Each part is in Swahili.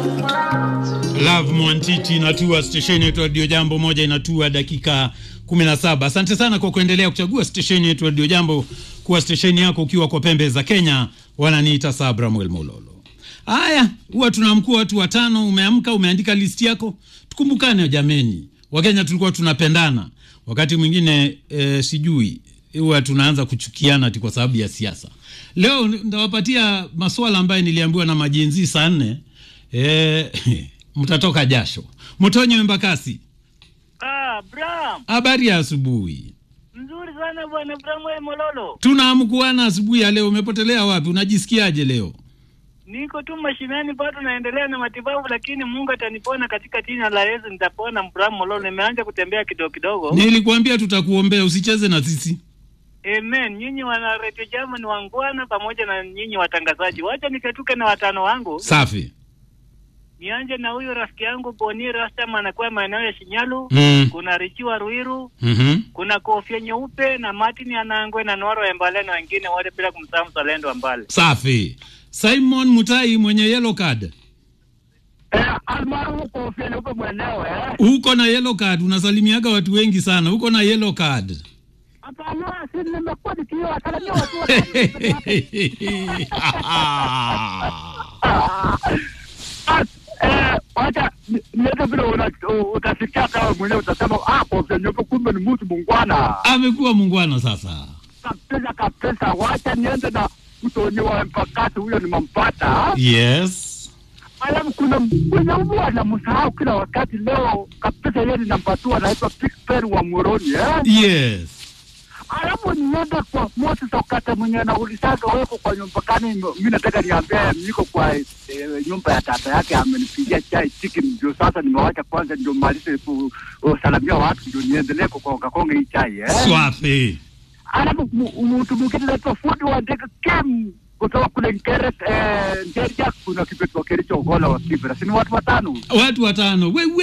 Love Mwantiti inatua stesheni yetu Radio Jambo moja inatua dakika 17. Asante sana kwa kuendelea kuchagua stesheni yetu Radio Jambo kuwa stesheni yako ukiwa kwa pembe za Kenya. Wananiita Sabramuel Mololo. Haya, huwa tunaamkua watu watano. Umeamka, umeandika listi yako, tukumbukane jameni. Wakenya tulikuwa tunapendana, wakati mwingine e, sijui huwa tunaanza kuchukiana ati kwa sababu ya siasa. Leo ndawapatia maswala ambayo niliambiwa na majinzi saa nne e, mtatoka jasho. Mtonyo Embakasi, Ah, Bram. habari ya asubuhi. Mzuri sana bwana Bram we Mololo. Tunaamkuana asubuhi ya leo. Umepotelea wapi? Unajisikiaje leo? Niko tu mashinani bado naendelea na matibabu lakini Mungu atanipona katika jina la Yesu nitapona Bram Mololo. Nimeanza kutembea kidogo kidogo. Nilikuambia tutakuombea, usicheze na sisi. Amen. Nyinyi wana Radio Jama ni wangwana pamoja na nyinyi watangazaji. Wacha nikatuke na watano wangu. Safi. Nianje na huyu rafiki yangu Boni Rastama anakuwa maeneo ya Shinyalu. Mm. Kuna Richiwa Ruiru, Mhm. kuna Kofia Nyeupe na Martin Anangwe na Noro Embale na wengine wote bila kumsahau Mzalendo Mbale. Safi. Simon Mutai mwenye yellow card. Eh, almaarufu Kofia Nyeupe mwenyewe eh. Uko na yellow card, unasalimiaga watu wengi sana. Uko na yellow card. Hapana, si nimekuwa nikiwasalimia watu wote. Ah, eh, wacha ni- niweze vile una- u- utasikia kama mwenyewe utasema ah, Kofia Nyeupe kumbe ni mtu mungwana Amekuwa mungwana sasa. kabisa kabisa. Wacha niende na mtoni wa mpakati, huyo nimampata. Yes. Alafu kuna mwenye mbu anamsahau kila wakati. Leo kabisa yeye ninampatua, anaitwa Pikper wa Moroni eh. Yes. Alafu niende kwa Moses Okata mwenye anaulizaga weko kwa nyumba kani. Mi nataka niambie, niko kwa eh, nyumba ya tata yake, amenipigia chai chicken, ndio sasa nimewacha kwanza, ndio malize kusalamia watu, ndio niendelee kukonga konga hii chai eh. Swafi. Alafu mu- mtu mwingine anaitwa fundi wa ndege Kim kutoka kule Nkere eh, Nderia, kuna kipetwa Kericho Ogola wa Kibera, si ni watu watano Watu watano. Wewe.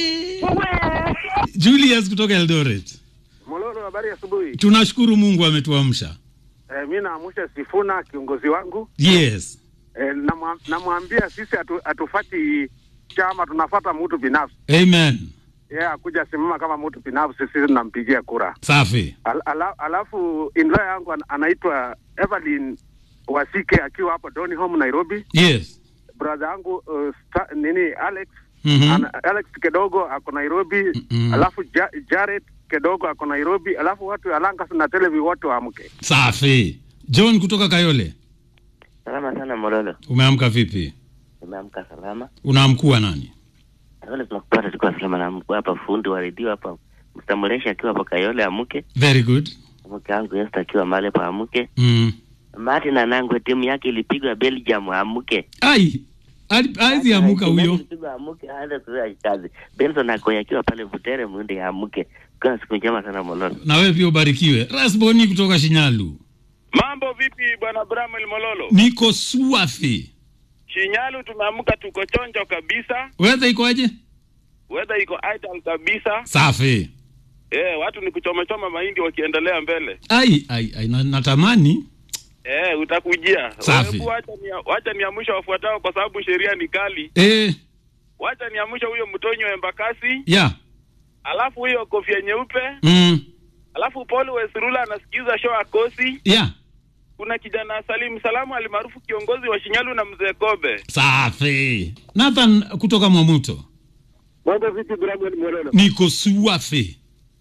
wewe Julius kutoka Eldoret. Mololo, habari ya asubuhi. Tunashukuru Mungu ametuamsha. E, mi naamusha Sifuna kiongozi wangu Yes. e, namwa- namwambia sisi hatu, hatufati chama, tunafata mtu binafsi. Amen. Yeye yeah, akuja simama kama mtu binafsi, sisi tunampigia kura. Safi. Al, ala, alafu inlaw yangu an, anaitwa Evelyn Wasike akiwa hapo Donholm Nairobi. Yes. Brother yangu uh, sta, nini Alex Mhm. ana, Alex Kedogo ako Nairobi Mhm. alafu ja, Jared Kedogo ako Nairobi, alafu watu Alangas na Televi wote waamke. Safi. John kutoka Kayole. Salama sana Mololo, Umeamka vipi? umeamka salama? Unaamkua nani? Wale tunakupata tukiwa salama na mkuu hapa, fundi wa redio hapa, mstambulisha akiwa hapa Kayole amke, Very good. mke wangu Esther akiwa mahali pa amke, Mm. Martin Anangwe timu yake ilipigwa Belgium amke, Ai. Ali- Haizi amuka huyo. ilipigwa amke, aanze kufanya kazi. Benson Akoya akiwa pale Butere Mwinde amke. Kwa siku njema sana Mololo. Na wewe pia ubarikiwe. Rasboni kutoka Shinyalu. Mambo vipi bwana Bramwel Mololo? Niko swafi. Shinyalu tumeamka tuko chonjo kabisa, Weather ikoaje? weather iko idle kabisa. Safi. Eh, watu ni kuchomachoma mahindi wakiendelea mbele. Ai, ai, ai na, natamani. Eh, utakujia. Safi. Hebu Wacha ni wacha niamsha wafuatao kwa sababu sheria ni kali. Eh, Wacha niamsha huyo Mtonyo Embakasi, ya. alafu huyo Kofia Nyeupe, Mm. alafu Paul Wesrula anasikiza show akosi. Ya. Kuna kijana Salim Salamu alimaarufu kiongozi wa Shinyalu na mzee Kobe. Safi. Nathan kutoka Mwamuto. mambo vipi? Bramwel Mololo Niko swafi.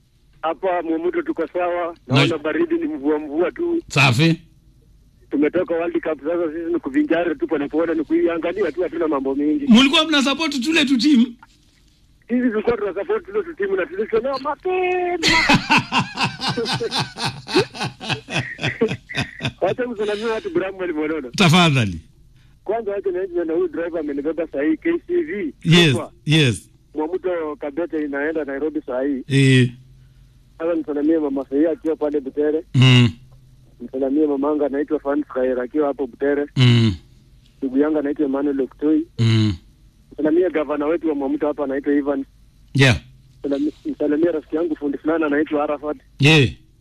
hapa Mumuto, tuko sawa. Na- Naona baridi ni mvua mvua tu, Safi. tumetoka World Cup sasa, sisi ni kuvinjari tu polepole, ni kuiangalia tu, hatuna mambo mengi. Mulikuwa mna support tule tu timu. Sisi tulikuwa tuna support tule tu timu na tulisomewa mapema. Wacha msalamia watu Bramwel Mololo. Tafadhali. Kwanza wacha nianze na huyu driver amenibeba saa hii KCV. Yes, Kwa yes. Mwamuto Kabete inaenda Nairobi saa hii. Eh. Sasa msalamie mama Fahia akiwa pale Butere. Mm. Msalamie mamanga anaitwa Fans Khair akiwa hapo Butere. Mm. Ndugu yangu anaitwa Emmanuel Oktoi. Mm. Msalamie gavana wetu wa Mwamuto hapa anaitwa Ivan. Yeah. Msalamie- Msalamie rafiki yangu fundi fulani anaitwa Arafat. Yeah.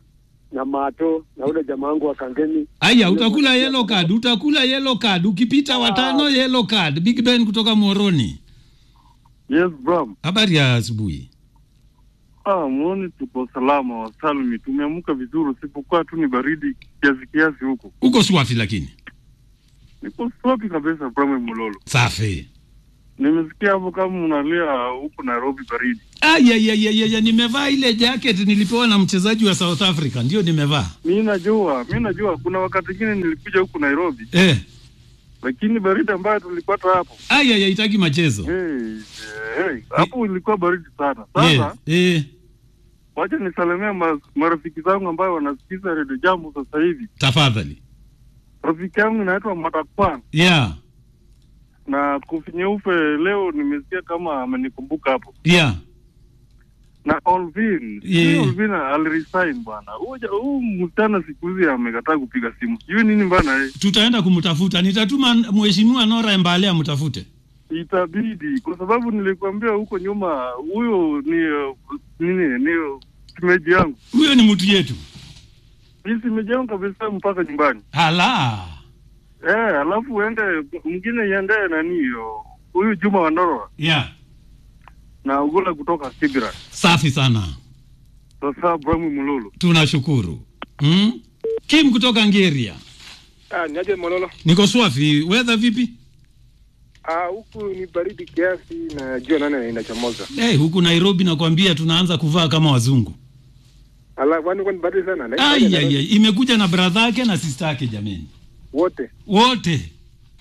na Mato na ule jamaa wangu wa Kangemi. Aya, utakula yellow card, utakula yellow card. Ukipita watano yellow card. Big Ben kutoka Moroni. Yes, Bram. Habari ya asubuhi. Ah, muone tuko salama wasalmi. Tumeamka vizuri, usipokuwa tu ni baridi kiasi kiasi huko. Uko swafi lakini. Niko swapi kabisa, Bram Mulolo. Safi. Nimesikia hapo kama unalia huko Nairobi baridi. Aya, ya, ya, ya, ya, nimevaa ile jacket nilipewa na mchezaji wa South Africa, ndio nimevaa. Mi najua, mi najua kuna wakati mwingine nilikuja huku Nairobi, Eh, lakini baridi ambayo tulipata hapo aya, ya itaki machezo. hey, hey, hapo ilikuwa baridi sana. Sasa Yes. Eh, wacha nisalimia ma, marafiki zangu ambayo wanasikiza redio jambo sasa hivi. tafadhali. Rafiki yangu inaitwa Matakwan Yeah. na Kofi Nyeupe, leo nimesikia kama amenikumbuka hapo Yeah. na Olvin Yeah. yeah. Olvin aliresign bwana. Huyu huu msichana siku hizi amekataa kupiga simu, sijui nini bana. eh. Tutaenda kumtafuta. Nitatuma mheshimiwa Nora Embale amtafute. Itabidi kwa sababu nilikwambia huko nyuma, huyo ni uh, nini ni uh, simeji yangu, Huyo ni mtu yetu. ni simeji yangu kabisa mpaka nyumbani Ala. eh. Alafu uende mwingine iendee nani hiyo huyu Juma Wandoro Yeah. na Ugula kutoka Kibra. Safi sana. Sasa Bramu Mululu Tunashukuru. Hmm? Kim kutoka Ngeria. Ah, niaje Mololo? Niko swafi. Weather vipi? Ah, huku ni baridi kiasi na jua nane inachomoza. Hey, huku Nairobi nakwambia tunaanza kuvaa kama wazungu. Ala, kwani kwani baridi sana? Na- Ai, ai, ai. Imekuja na brother yake na sister yake jameni. Wote. Wote.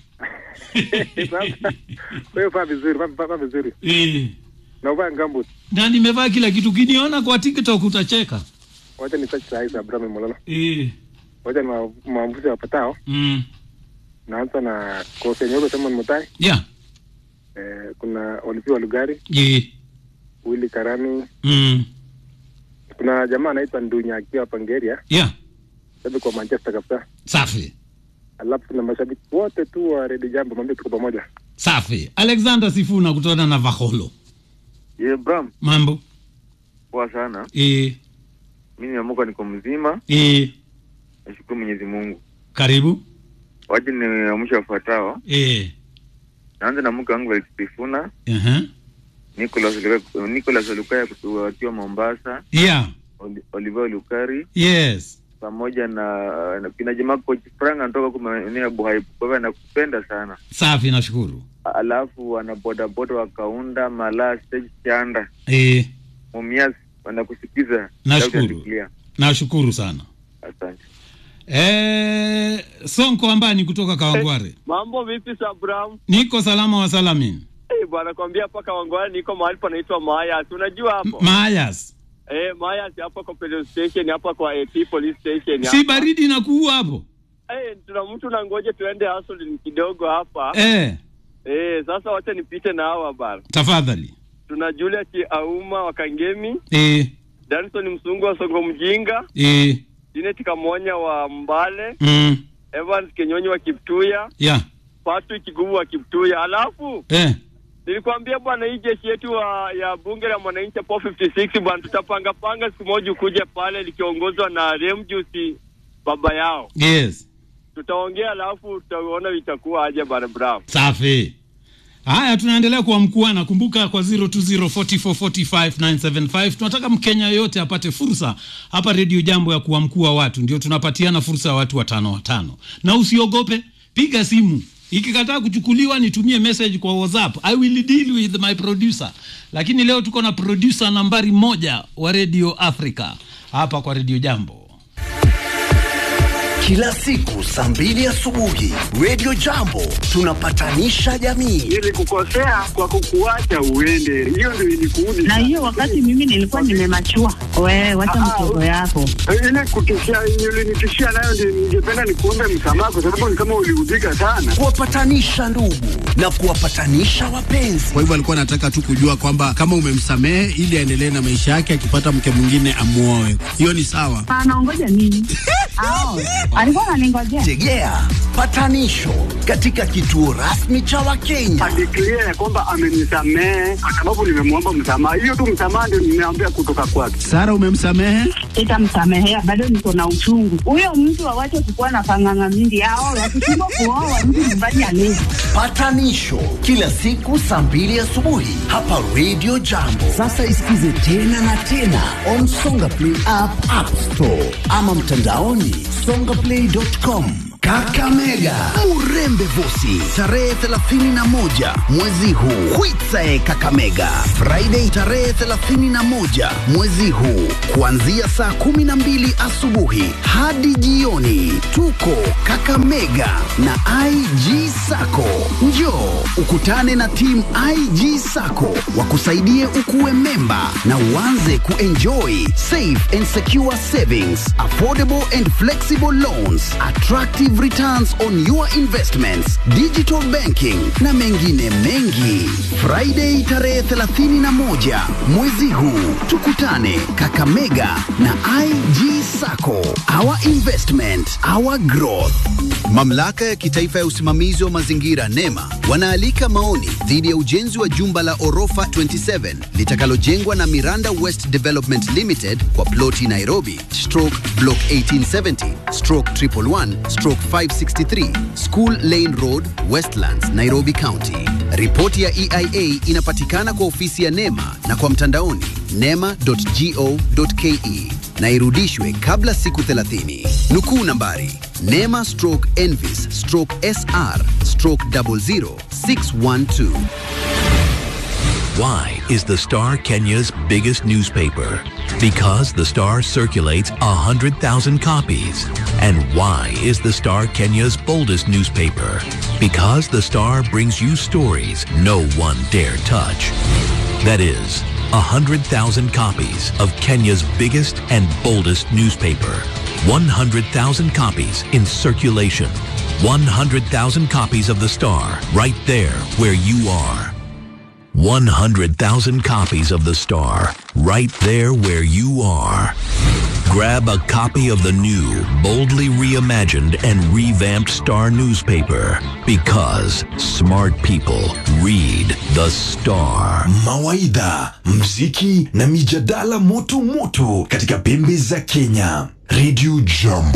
Sasa wewe faa vizuri, faa- faa faa vizuri. Eh. Na uvaa ngambo. Na nimevaa kila kitu. Kiniona kwa TikTok utacheka. Wacha ni touch size Abraham Mololo. Eh. Wacha ni ma- maambuzi wapatao. Mm. Naanza na Kofi Nyeupe Simon Mutai. Yeah. Eh, kuna Olivier wa Lugari, Yeah. Willy Karami. Mm. Kuna jamaa anaitwa Ndunya akiwa hapa Ngeria, Yeah. sababu kwa Manchester kabisa. Safi. Alafu kuna mashabiki wote tu wa Red Jambo, mwambie tuko pamoja. Safi. Alexander Sifuna kutoka na Vaholo. Ye Bram, Mambo. poa sana. Eh. Mimi nimeamka niko mzima, Eh. nashukuru Mwenyezi Mungu. Karibu. Waje niamsha wafuatao. Eh. Naanza na mke wangu Alexifuna, Uh-huh. Nicholas Luka- Nicholas Olukaya kutu- akiwa Mombasa, Yeah. Oli- Oliver Lukari Yes. pamoja na, na kina jamaa coach Frank anatoka huko maeneo ya Buhaibu. Kwa hivyo anakupenda sana. Safi nashukuru. Alafu wana bodaboda wa Kaunda, Malaa, Stage Chanda, Eh. Mumias wanakusikiza. Nashukuru. Loud and clear. Nashukuru sana. Asante. Eh, Sonko Ambani kutoka Kawangware. Mambo vipi Sabram? Niko salama wa salamin. Eh, bwana kwambia hapa Kawangware niko mahali panaitwa Mayas. Unajua hapo? Mayas. eh, Mayas hapa kwa petrol station hapa kwa AP police station Si hapa. baridi na kuua hapo. Eh, tuna mtu na ngoje tuende hustle kidogo hapa. Eh, Eh, sasa wacha nipite na hawa bana. tafadhali. Tuna Julius Auma wa Kangemi, Eh, Danson Msungu wa Songo Mjinga, eh, Janet Kamonya wa Mbale, mm, Evans Kenyonyi wa Kiptuya, yeah, Patrick Kiguvu wa Kiptuya. Alafu eh, Nilikwambia bwana, hii jeshi yetu wa, ya bunge la mwananchi hapo 56 bwana, tutapanga panga siku moja ukuje pale likiongozwa na Remjusi baba yao, yes, tutaongea alafu tutaona itakuwa aje bwana Brown. safi. Haya, tunaendelea kuwa mkuana. Kumbuka kwa 0204445975 tunataka Mkenya yoyote apate fursa hapa Redio Jambo ya kuwa mkuu wa watu, ndio tunapatiana fursa ya watu watano watano, na usiogope, piga simu. Ikikataa kuchukuliwa nitumie message kwa WhatsApp. I will deal with my producer. Lakini leo tuko na producer nambari moja wa Radio Africa hapa kwa Radio Jambo. Kila siku saa mbili asubuhi Radio Jambo tunapatanisha jamii. Nilikukosea kwa kukuacha uende, hiyo ndio ilikuudi. na hiyo wakati mimi nilikuwa nimemachua. Wewe wacha mtoto yako. ile kutishia ulinitishia nayo, ndio ningependa nikuombe msamaha, kwa sababu ni kama uliudhika sana. Kuwapatanisha ndugu na kuwapatanisha wapenzi. Kwa hivyo alikuwa anataka tu kujua kwamba kama umemsamehe ili aendelee na maisha yake, akipata mke mwingine amuoe. Hiyo ni sawa. Anaongoja nini? Ao, alikuwa ananingojea. Tegea patanisho katika kituo rasmi cha Wakenya. Adeklia ya kwamba amenisamehe kwa sababu nimemwomba msamaha. Hiyo tu msamaha ndio nimeambia kutoka kwake. Sara, umemsamehe? Sitamsamehea, bado niko na uchungu. Huyo mtu awache kukuwa na panganga mingi, ao wakishindwa kuoa mtu nyumbani alezi. Patanisho kila siku saa mbili asubuhi hapa Radio Jambo. Sasa isikize tena na tena on Songa Play app, App Store ama mtandaoni songaplay.com. Kakamega Murembe Vosi tarehe 31 mwezi huu. Kwitsae Kakamega Friday tarehe 31 mwezi huu kuanzia saa 12 asubuhi hadi jioni. Tuko Kakamega na IG Sako. Njoo ukutane na timu IG Sako wakusaidie ukuwe memba na uanze kuenjoy safe and secure savings, affordable and flexible loans, attractive returns on your investments, digital banking na mengine mengi. Friday tarehe 31 mwezi huu tukutane Kakamega na IG Sako. Our investment, our growth. Mamlaka ya kitaifa ya usimamizi wa mazingira NEMA wanaalika maoni dhidi ya ujenzi wa jumba la orofa 27 litakalojengwa na Miranda West Development Limited kwa ploti Nairobi stroke block 1870 stroke 111 stroke 563 School Lane Road Westlands Nairobi County. Ripoti ya EIA inapatikana kwa ofisi ya NEMA na kwa mtandaoni nema.go.ke na irudishwe kabla siku 30. Nukuu nambari NEMA stroke Envis stroke SR stroke 00612. Why is the Star Kenya's biggest newspaper? Because the Star circulates 100,000 copies. And why is the Star Kenya's boldest newspaper? Because the Star brings you stories no one dare touch. That is, 100,000 copies of Kenya's biggest and boldest newspaper. 100,000 copies in circulation. 100,000 copies of the Star right there where you are. 100,000 copies of The Star, right there where you are. Grab a copy of the new, boldly reimagined and revamped Star newspaper because smart people read The Star. Mawaidha, mziki na mijadala moto moto katika pembe za Kenya. Radio Jambo.